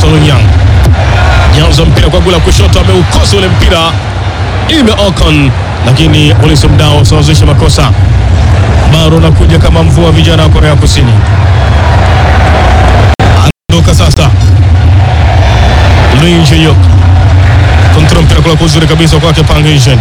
Solunyang nyanza mpira kwa gula kushoto, ameukosa ule mpira ime Ocon, lakini polisi mdao wasawazisha makosa. Baro nakuja kama mvua, vijana wa Korea Kusini anaondoka sasa. Lee Jae-yuk kontrol mpira kula kuzuri kabisa kwake Pang Hee-jen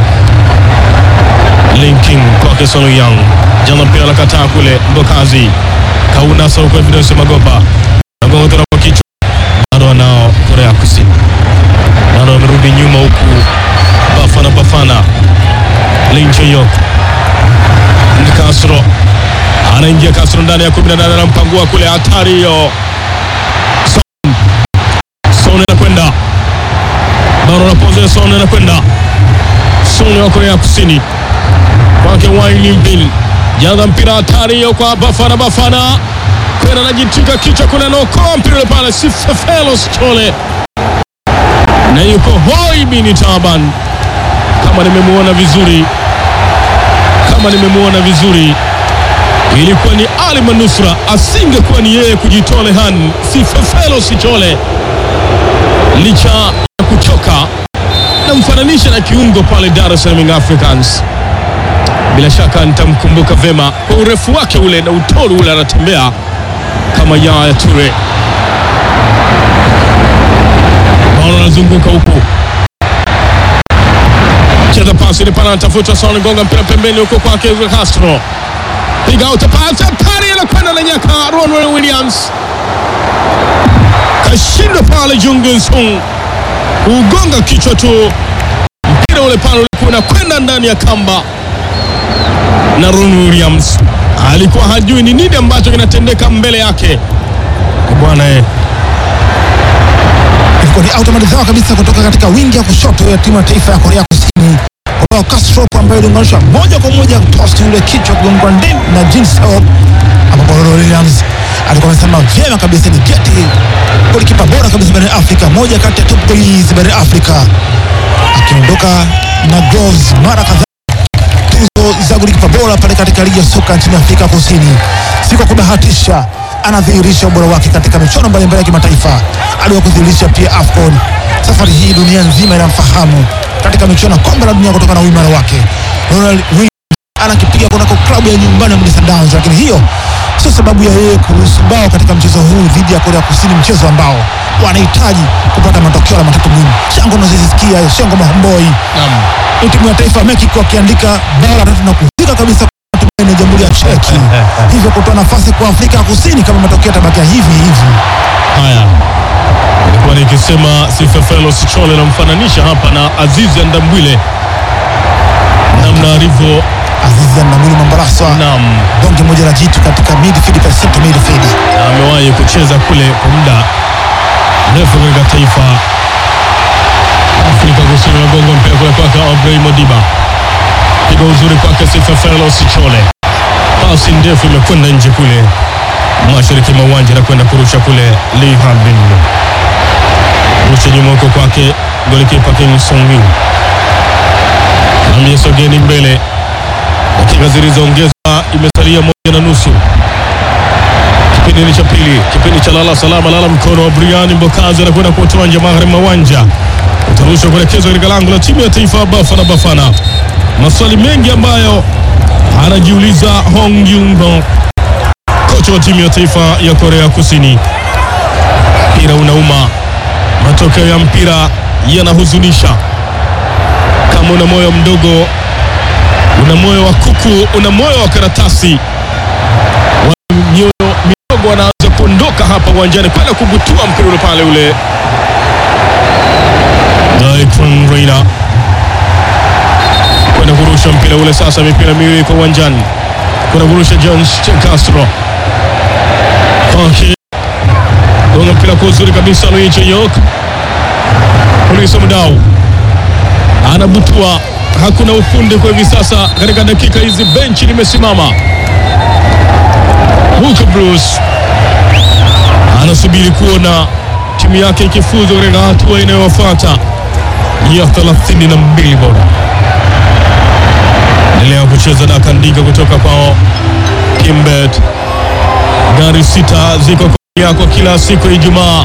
linking kwake Solo Young jana mpira la kataa kule Mbokazi kaunasa huko Evidence Magopa nagonga tena kwa kichwa bado anao Korea Kusini bado amerudi nyuma huku Bafana Bafana Lee Jae-yuk ni Castro anaingia Castro ndani ya 18 anampangua kule hatari hiyo Son Son anakwenda bado anapoze Son anakwenda Son wa Korea Kusini kwake Wayne Bill jaza mpira hatari hiyo kwa Bafana Bafana kwenda anajitika kichwa kule anaokoa mpira ule pale Sifefelos Chole na yuko hoi bini Taban kama nimemuona vizuri kama nimemuona vizuri ilikuwa ni Ali Manusra asingekuwa ni yeye kujitole han Sifefelos Chole licha ya kuchoka namfananisha na kiungo pale Dar es Salaam Young Africans bila shaka nitamkumbuka vema kwa urefu wake ule na utoro ule, anatembea kama Yaya Toure. Bado anazunguka huku, cheza pasi ile pana, anatafuta Son, gonga mpira pembeni huko kwake Castro, piga utapata pari, anakwenda na nyaka Ronwen Williams, kashindwa pale Jung Sung ugonga kichwa tu, mpira ule pale ulikuwa unakwenda ndani ya kamba na Ron Williams alikuwa hajui ni nini ambacho kinatendeka mbele yake bwana eh. ilikuwa ni automatizawa kabisa kutoka katika wingi ya kushoto ya timu ya taifa ya Korea Kusini kwa Castro ambayo iliunganisha moja kwa moja tosti ule kichwa kugongwa ndim na Jin Seok, ambapo Ron Williams alikuwa amesema vyema kabisa ni geti golikipa bora kabisa barani Afrika, moja kati ya top goalies barani Afrika, akiondoka na gloves mara kadhaa tuzo za golikipa bora pale katika ligi ya soka nchini Afrika Kusini. Si kwa kubahatisha, anadhihirisha ubora wake katika michuano mbalimbali ya kimataifa. Aliwa kudhihirisha pia AFCON. Safari hii dunia nzima inamfahamu katika michuano ya kombe la dunia kutokana na uimara wake. Ronald Williams anakipiga kunako klabu ya nyumbani ya Mamelodi Sundowns, lakini hiyo sio sababu ya yeye kuruhusu bao katika mchezo huu dhidi ya Korea Kusini, mchezo ambao wanahitaji kupata matokeo na matatu muhimu. Shango unazisikia Shango Mahomboi ni timu ya taifa ya Mexico akiandika bao la tatu na kufika kabisa na Jamhuri ya Cheki, hivyo kutoa nafasi kwa Afrika ya Kusini kama matokeo yatabakia hivi hivi. Haya, nilikuwa nikisema Sifefelo Sichole namfananisha hapa na Azizi Andambwile namna alivyo Azizi Ndamuli Mambaraswa nam bonge moja la jitu katika midfield pa center midfield. amewahi kucheza kule kwa muda mrefu katika taifa Afrika Kusini. Nagonga mpira kule kwake Aubrey Modiba, piga uzuri kwake Sifefelo Sichole, pasi ndefu imekwenda nje kule mashariki mwa uwanja na kwenda kurusha kule Lee Harbin, rusha nyuma huko kwake golikipa Kim Song Min amesogeni mbele, dakika zilizoongezwa imesalia moja na nusu kipindi ni cha pili, kipindi cha lala salama, lala mkono wa Brian Mbokazi anakwenda kutoa nje magharibi mwa uwanja, utarushwa kuelekezwa katika lango la timu ya taifa ya Bafana Bafana. Maswali mengi ambayo anajiuliza Hong Yun-ho, kocha wa timu ya taifa ya Korea Kusini. Mpira unauma, matokeo ya mpira yanahuzunisha. Kama una moyo mdogo, una moyo wa kuku, una moyo wa karatasi mioyo midogo wanaanza kuondoka hapa uwanjani kwenda kubutua mpira ule pale ule. Daikron Reina kwenda kurusha mpira ule sasa, mipira miwili kwa uwanjani, kwenda kurusha John Castro gonga mpira kwa uzuri kabisa, Louis Cheyok Polisi Mdau anabutua, hakuna ufundi kwa hivi sasa. Katika dakika hizi benchi limesimama Luka Bruce anasubiri kuona timu yake ikifuzu katika hatua inayofuata ya 32 bora. Endelea kucheza na kandika kutoka kwao Kimbet. Gari sita ziko kwa yako kila siku ya Ijumaa